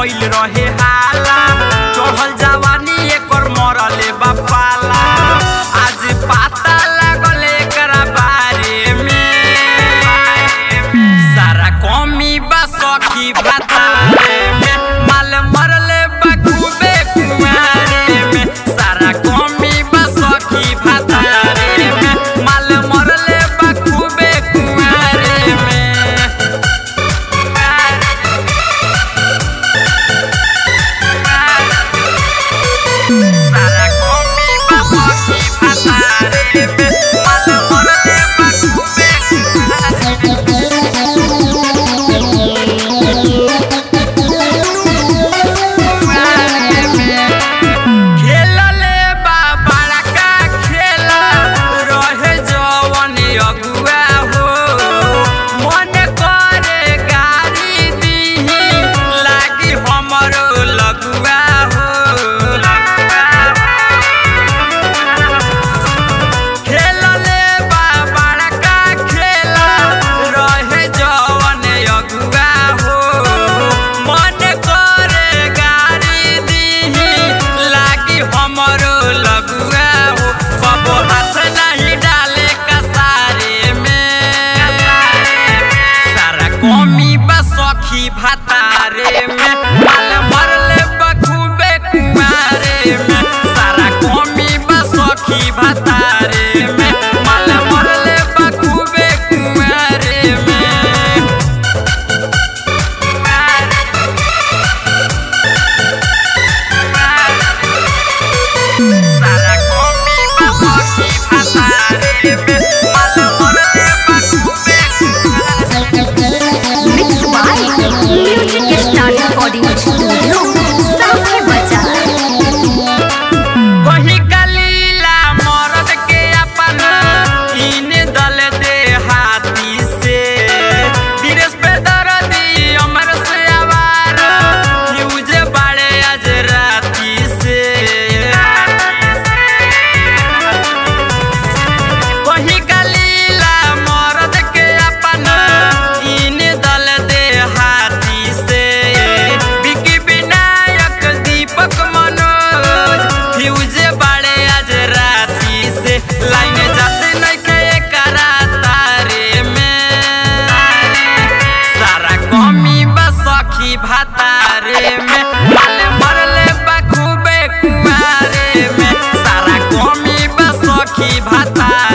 भइल रहे हाला चढ़ल जवानी एकर मरले बापाला आज पता लागल एकरा बारे में सारा कमी बा सखी भातारे में माल मरले बा खूबे कुंवारे में सारा कमी बा सखी भातारे में माल मरले बा खूबे कुंवारे में सारा कमी बा सखी भातारे में माल मरले बा खूबे कुंवारे खेलले बा बड़का खेला रहे जवन अगुआ हो मन करे गाड़ी दीही लागी हमरो लगुआ हो खेलले बा बड़का खेला रहे जवन अगुआ हो मन करे गाड़ी दीही लागी हमरो लगुआ हो कबो हाथ नहीं डाले कसारे में सारा कमी बा सखी भातारे में माल मरले बखूबे कुमारे में सारा कमी बा सखी भातारे में माल मरले बखूबे कुमारे में सारा कमी बा सखी भातारे में माल मरले बखूबे कुमारे Mixed by Music Star Recording Studio, Sakhi Bazaar. कहीं कलीला मरद के अपन इन दल दे हाथी से दिनेश पे दर्दी अमर से आवार यूज बड़े आज राती से कहीं कलीला मरद के अपन इन दल दे हाथी से विकी विनायक दीपक मनोज फ्यूज बड़े आज राती से लाइन जाते नइखे एकरा तारे में सारा कमी बा सखी भातारे में माल मरले बा खूबे कुआरे में सारा कमी बा सखी भातारे